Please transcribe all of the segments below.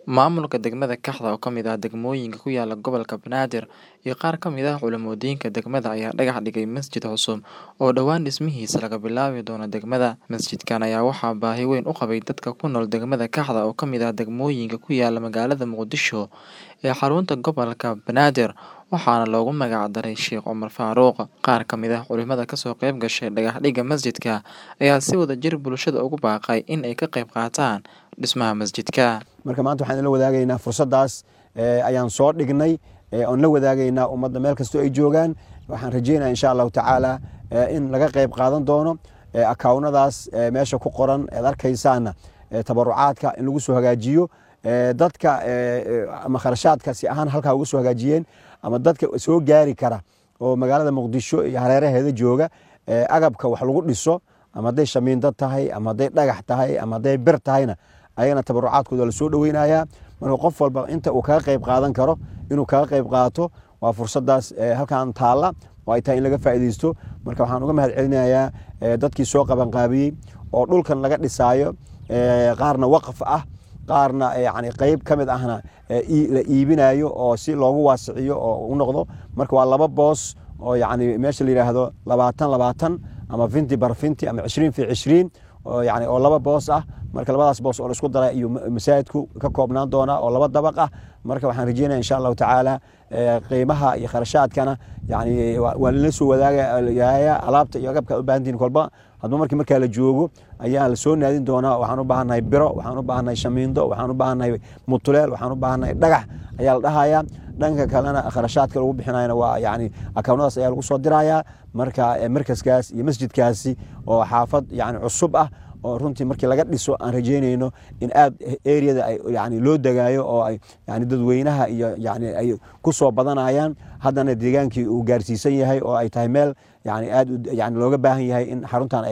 Maamulka degmada Kaxda oo ka mid ah degmooyinka ku yaala gobolka Banaadir iyo qaar ka mid ah culumoodiinka degmada ayaa dhagax dhigay masjid cusub oo dhowaan dhismihiisa laga bilaabi doono degmada. Masjidkan ayaa waxaa baahi weyn u qabay dadka ku nool degmada Kaxda oo ka mid ah degmooyinka ku yaala magaalada Muqdisho ee xarunta gobolka Banaadir waxaana loogu magac daray Sheekh Cumar Faaruq. Qaar ka mid ah culimada kasoo qayb gashay dhagax dhigga masjidka ayaa si wadajir bulshada ugu baaqay in ay ka qayb qaataan dhismaha masjidka. marka maanta waxaan la wadaagaynaa fursaddaas ayaan soo dhignay oon la wadaagaynaa ummadda meel kastoo ay joogaan waxaan rajeynaya insha allahu tacaala in laga qayb qaadan doono akawnadaas meesha ku qoran ead arkaysaana tabarucaadka in lagu soo hagaajiyo dadka ama kharashaadka si ahaan halkaa uga soo hagaajiyeen ama dadka soo gaari kara oo magaalada muqdisho iyo hareeraheeda jooga agabka wax lagu dhiso ama hadday shamiindo tahay ama hadday dhagax tahay ama hadday bir tahayna ayagana tabarucaadkooda lasoo dhoweynayaa marka qof walba inta uu kaga qayb qaadan karo inuu kaga qayb qaato waa fursadaas halkan taalla oo ay tahay in laga faa'iidaysto marka waxaan uga mahad celinayaa dadkii soo qabanqaabiyey oo dhulkan laga dhisaayo qaarna waqf ah qaarna yani qeyb ka mid ahna la iibinayo oo si loogu waasiciyo oo u noqdo marka waa laba boos oo yani meesha la yidhaahdo labaatan labaatan ama finti bar finti ama cishriin fi cishriin yani oo laba boos ah marka labadaas boos oo laisku dara iyo masaajidku ka koobnaan doonaa oo laba dabaq ah marka waxaan rajeynaya insha allahu tacaala qiimaha iyo kharashaadkana yani waa lala soo wadaagaya alaabta iyo agabka u baahantihin kolba hadba markii markaa la joogo ayaa lasoo naadin doonaa waxaan u baahannahay biro waxaan u baahannahay shamiindo waxaan u baahannahay mutuleel waxaan u baahannahay dhagax ayaa la dhahayaa dhanka kalena kharashaadka lagu bixinayana waa yani akawnadaas ayaa lagu soo dirayaa marka markaskaas iyo masjidkaasi oo xaafad yani cusub ah oo runtii markii laga dhiso aan rajeynayno in aad areada yani loo degaayo oo ay yani dadweynaha iyo yani ay ku soo badanayaan haddana deegaankii uu gaarsiisan yahay oo ay tahay meel yani aad yani looga baahan yahay in xaruntan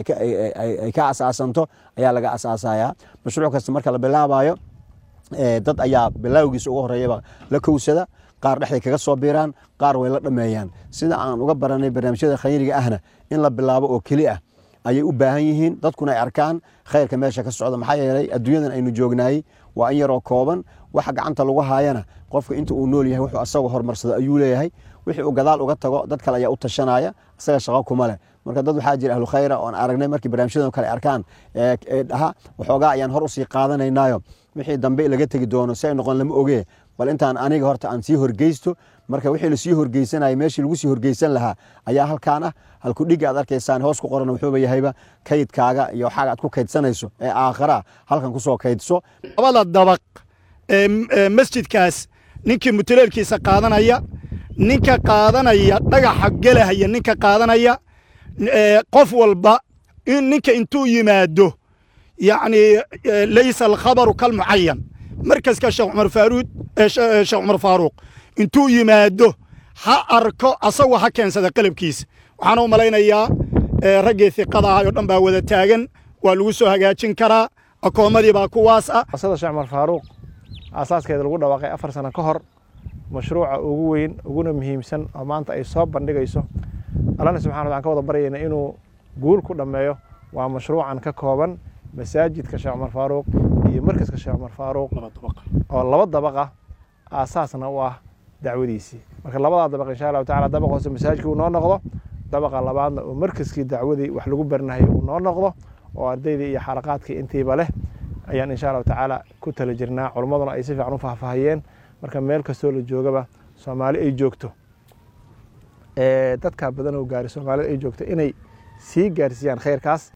ay ka asaasanto ayaa laga asaasaya mashruuc kasta marka la bilaabayo dad ayaa bilaawgiisa ugu horeeyaba la kowsada qaar dhexday kaga soo biiraan qaar way la dhameeyaan sida aan uga baranay barnaamijyada khayriga ahna in la bilaabo oo keli ah ayay u baahan yihiin dadkuna ay arkaan khayrka meesha ka socda maxaa yeelay adduunyadan aynu joognaayey waa in yaroo kooban waxa gacanta lagu haayana qofka inta uu nool yahay wuxuu asaga horumarsado ayuu leeyahay wixii uu gadaal uga tago dad kale ayaa u tashanaya isaga shaqo kuma leh marka dad waxaa jira ahlu khayra oon aragnay markii barnaamijyadan kale arkaan dhaha waxoogaa ayaan hor usii qaadanaynaayo wixii dambe laga tegi doono si ay noqon lama ogee bal intaan aniga horta aan sii horgeysto marka wixii lasii horgeysanaya meeshii lagu sii horgeysan lahaa ayaa halkaan ah halkudhiga aad arkaysaan hoos ku qoran wuxuuba yahayba kaydkaaga iyo waxaaga aad ku kaydsanayso ee aakhara halkan kusoo kaydso labada dabaq ee masjidkaas ninkii mutuleelkiisa qaadanaya ninka qaadanaya dhagaxa gelahaya ninka qaadanaya qof walba ninka intuu yimaado yacni laysa alkhabaru kalmucayan markaska sheekh cumar faaruud sheekh cumar faaruuq intuu yimaado ha arko asagoo ha keensada qalabkiisa waxaana u malaynayaa raggii hiqada ahay oo dhan baa wada taagan waa lagu soo hagaajin karaa akoomadii baa kuwaas ah asada sheekh cumar faaruuq aasaaskeeda lagu dhawaaqay afar sano ka hor mashruuca ugu weyn uguna muhiimsan oo maanta ay soo bandhigayso allana subxana waxaan ka wada baryayna inuu guul ku dhammeeyo waa mashruucan ka kooban masaajidka sheekh cumar faaruuq iyo markaska sheekh cumar faaruuq oo laba dabaq ah aasaasna u ah dacwadiisii marka labadaa dabaq insha allahu tacala dabaq hoose masaajidka uu noo noqdo dabaqa labaadna oo markaskii dacwadii wax lagu barinayay uu noo noqdo oo ardaydii iyo xalaqaadkii intiiba leh ayaan insha allahu tacaala ku tala jirnaa culummaduna ay si fiican u faahfaahiyeen marka meel kastoo la joogaba soomaali ay joogto dadkaa badan oo gaari soomaalida ay joogto inay sii gaarsiiyaan khayrkaas